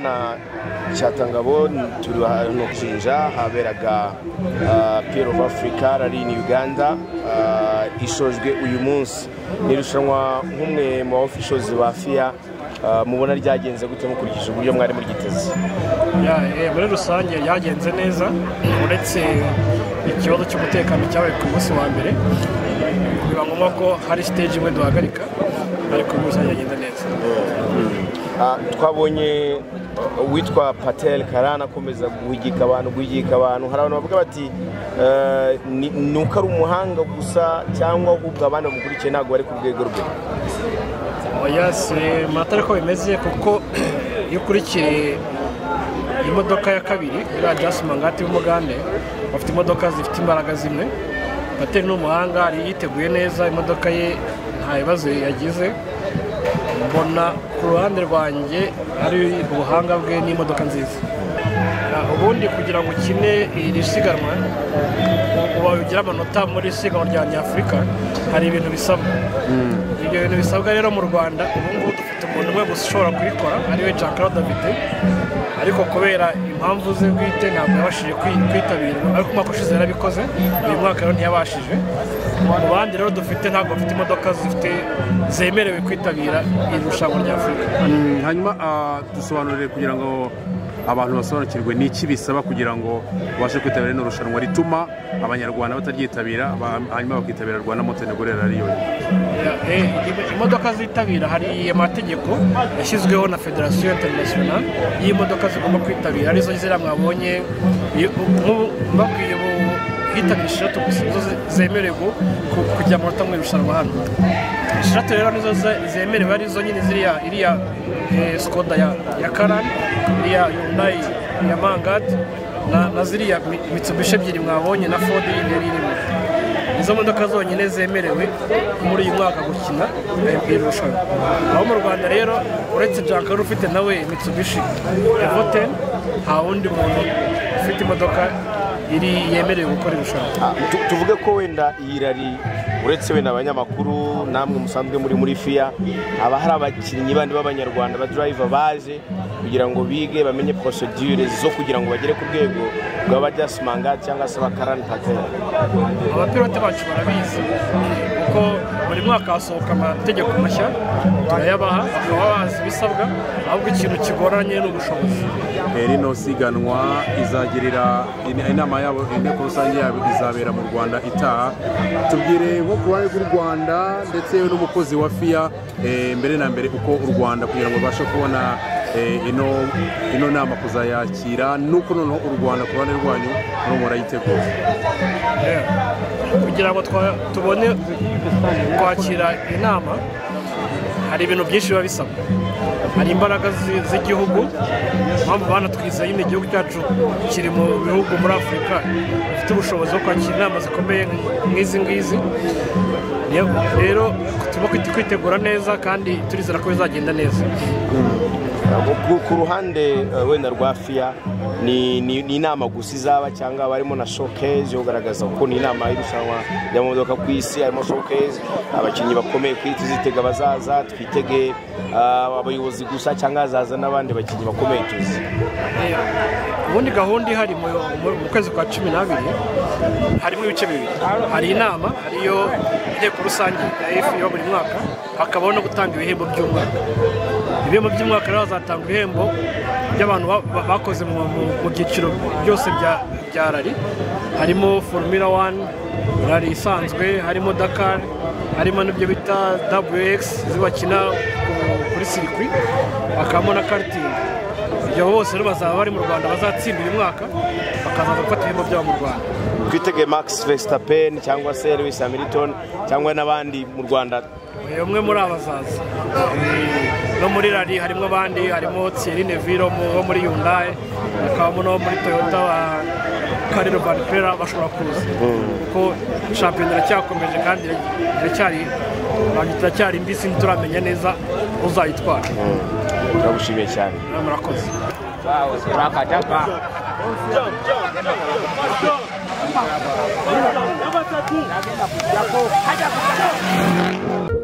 na cya tangabo turi ahantu ku kinja haberaga piyero ofu afurika rarini uganda ishojwe uyu munsi ni irushanwa nk'umwe mu ofishozi ba fiya mubona ryagenze gute mukurikije uburyo mwari muryiteze muri rusange ryagenze neza uretse ikibazo cy'umutekano cyabaye ku munsi wa mbere biba ngombwa ko hari siteji imwe duhagarika ariko muri rusange yagenda neza twabonye uwitwa patel karana akomeza guhigika abantu guhigika abantu hari abantu bavuga bati ni uko ari umuhanga gusa cyangwa ahubwo abandi bamukurikiye ntabwo bari ku rwego rwe matara uko bimeze kuko iyo ukurikiye imodoka ya kabiri iriya jasi mangati y'umugande bafite imodoka zifite imbaraga zimwe patel ni umuhanga yiteguye neza imodoka ye nta bibazo yagize mbona ku ruhande rwanjye ari ubuhanga bwe n'imodoka nziza ubundi kugira ngo ukine iri siganwa uba ugire amanota muri siganwa rya nyafurika hari ibintu bisabwa ibyo bintu bisabwa rero mu rwanda ubu ngubu dufite umuntu umwe gusa ushobora kubikora ariwe jean claude davide ariko kubera impamvu ze bwite ntabwo yabashije kwitabira ariko umwaka ushize yarabikoze uyu mwaka rero ntiyabashije mu bandi rero dufite ntabwo bafite imodoka zifite zemerewe kwitabira iri rushanwa rya afurika hanyuma dusobanurire kugira ngo abantu basobanukirwe n'iki bisaba kugira ngo babashe kwitabira rino rushanwa rituma abanyarwanda bataryitabira hanyuma bakitabira rwanda montenegro rariyo imodoka zitabira hari amategeko yashyizweho na federasiyo interinasiyonari y'imodoka zigomba kwitabira arizo ziriya mwabonye mbabwiye ubu hitabira eshatu gusa nizo zemerewe kujya amanota mu irushanwa hano eshatu rero nizo zemerewe arizo nyine ziriya iriya sikoda ya karani iriya yundayi ya mangadi na ziriya mitsubishi ebyiri mwabonye na fodi y'imbere irimo izo modoka zonyine zemerewe muri uyu mwaka gukina irushanwa aho mu rwanda rero uretse jankari ufite nawe mitsubishi evote nta wundi muntu ufite imodoka iri yemerewe gukora irushanwa tuvuge ko wenda iyi rari uretse wenda abanyamakuru namwe musanzwe muri muri fiya haba hari abakinnyi bandi b'abanyarwanda ba durayiva baje kugira ngo bige bamenye porosedire zo kugira ngo bagere ku rwego rw'abajyasimanga cyangwa se abakarani patera abapilote bacu barabizi kuko buri mwaka hasohoka amategeko mashya turayabaha bakaba bazi ibisabwa ahubwo ikintu kigoranye ni ubushobozi rino siganwa izagirira inama yabo inteko rusange yabo izabera mu rwanda itaha tubwire nko ku ruhare rw'u rwanda ndetse n'umukozi wa fiya mbere na mbere uko u rwanda kugira ngo babashe kubona ino nama kuzayakira nuko noneho u rwanda ku ruhande rwanyu no murayitegura kugira ngo tubone kwakira inama hari ibintu byinshi biba bisabwa hari imbaraga z'igihugu mpamvu banatwiza nyine igihugu cyacu kiri mu bihugu muri afurika bifite ubushobozi bwo kwakira inama zikomeye nk'izi ngizi rero tuba kwitegura neza kandi turizera ko bizagenda neza ku ruhande wenda rwa fiya ni inama gusa izaba cyangwa barimo na shokezi yo kugaragaza ko ni inama y'irushanwa ry'amamodoka ku isi harimo shokezi abakinnyi bakomeye ku isi zitega bazaza twitege abayobozi gusa cyangwa hazaza n'abandi bakinnyi bakomeye tuzi ubundi gahunda ihari mu kwezi kwa cumi n'abiri harimo ibice bibiri hari inama ariyo inteko rusange ya efu yo buri mwaka hakabaho no gutanga ibihembo by'umwaka ibihembo by'umwaka rero hazatanga ibihembo by'abantu bakoze mu byiciro byose bya rari harimo formula wani rari isanzwe harimo dakari harimo n'ibyo bita wx zibakina kuri sirikwi hakabamo na karitingi ibyo bose rero bazaba bari mu rwanda bazatsinda uyu mwaka bakazaza gufata ibihembo byabo mu rwanda twitege max Verstappen cyangwa se lewis hamilton cyangwa n'abandi mu rwanda umwe muri abazaza no muri rari harimo abandi harimo Thierry Neville wo muri Hyundai hakabamo no muri Toyota wa Kariro Barpera bashobora kuza kuko shampiyona iracyakomeje kandi iracyari iracyari mbisi ntituramenya neza uzayitwara turagushimiye cyane murakoze Haja